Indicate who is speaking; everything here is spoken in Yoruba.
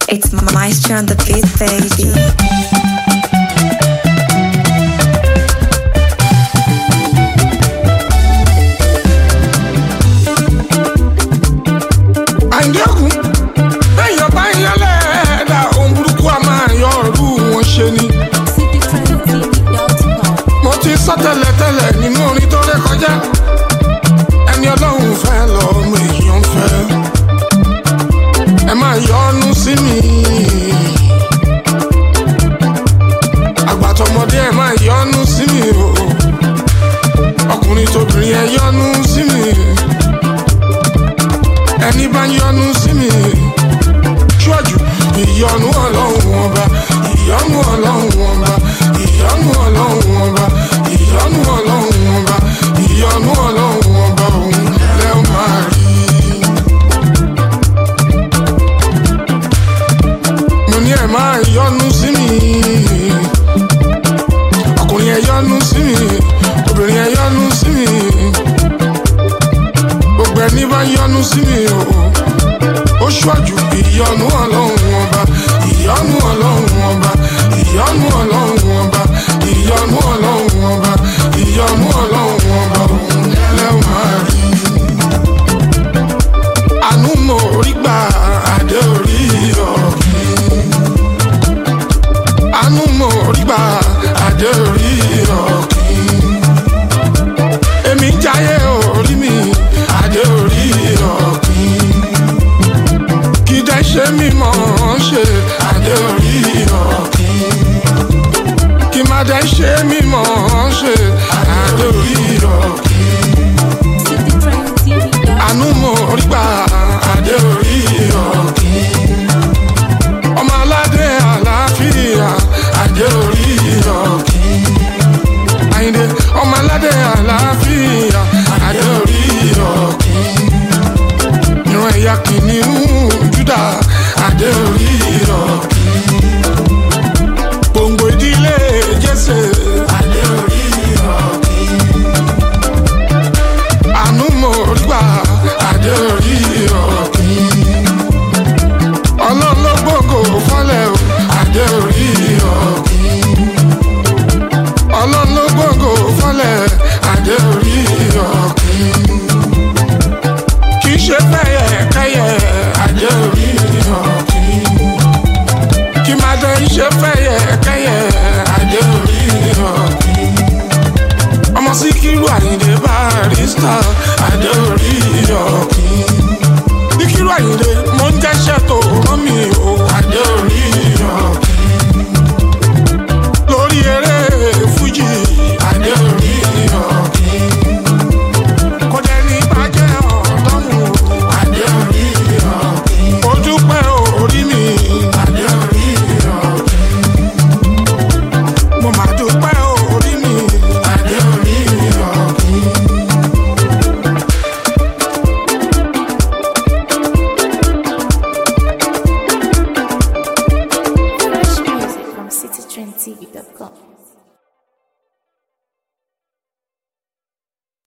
Speaker 1: It's Maestro on the beat, baby.
Speaker 2: àìdí ògùn bẹ́ẹ̀yàn bá ń yálẹ̀ ẹ̀dá ohun burúkú a máa yọ ọ̀rú wọn ṣe ni. mo ti sọ tẹ́lẹ̀tẹ́lẹ̀ nínú orin tó ré kọjá ẹni ọlọ́run fẹ́ lọ́mọ èèyàn fẹ́ ẹ máa yọnu sí mi. àgbàtọ̀mọdé ẹ máa yọnu sí mi o ọkùnrin tóbìnrin ẹ yọnu sí mi ẹni bá yọnu sí mi ṣọ́jú ìyọnu ọlọ́run ọba ìyọnu ọlọ́run ọba ìyọnu ọlọ́run ọba ìyọnu ọlọ́run ọba ìyọnu ọlọ́run ọba òun lẹ́ ó máa rí. mo ní ẹ máa yọnu sí mi ọkùnrin ẹ yọnu sí mi obìnrin ẹ yọnu sí mi gbogbo ẹni bá yọnu sí mi o ó ṣíwájú ìyọnu ọlọ́run ọba ìyọnu ọlọ́run ọba ìyọnu ọlọ́run ọba ìyọnu ọlọ́run ọba ìyọnu ọlọ́run ọba òun lẹ́wọ̀n máa rí. àánú mo rí gbà adé orí ọ̀gbìn. àánú mo rí gbà adé orí ọ̀gbìn. èmi jáyé orí mi adé orí ọ̀gbìn kí dẹ́ ṣe mímọ́ ṣe adé orí ọ̀gbìn kí má dẹ́ ṣe mímọ́ ṣe adé orí ọ̀gbìn àánú mo rí gbà adé orí ọ̀gbìn ọmọ aládé àlàáfíà adé orí ọ̀gbìn àyìndé ọmọ aládé àlàáfíà adé orí ọ̀gbìn ìran ẹ̀yà kìnìún júdà adé orí ọ̀gbìn gbòǹgbò ìdílé jésè adé orí ọ̀gbìn àánú mo rí gbà adé orí ọ̀gbìn ọlọ́run ló gbòǹgò fọ́lẹ̀ o adé orí ọ̀gbìn ọlọ́run ló gbòǹgò fọ́lẹ̀ adé orí ọ̀gbìn kì í ṣe fẹ́yẹ kẹ́yẹ adé orí ọ̀gbìn kì má dé ṣe fẹ́yẹ kẹ́yẹ adé orí ọ̀gbìn ọmọ síkírù àyìndé barista adé orí ọ̀gbìn síkírù àyìndé mo ń jẹ́ṣẹ́ tó rán mi o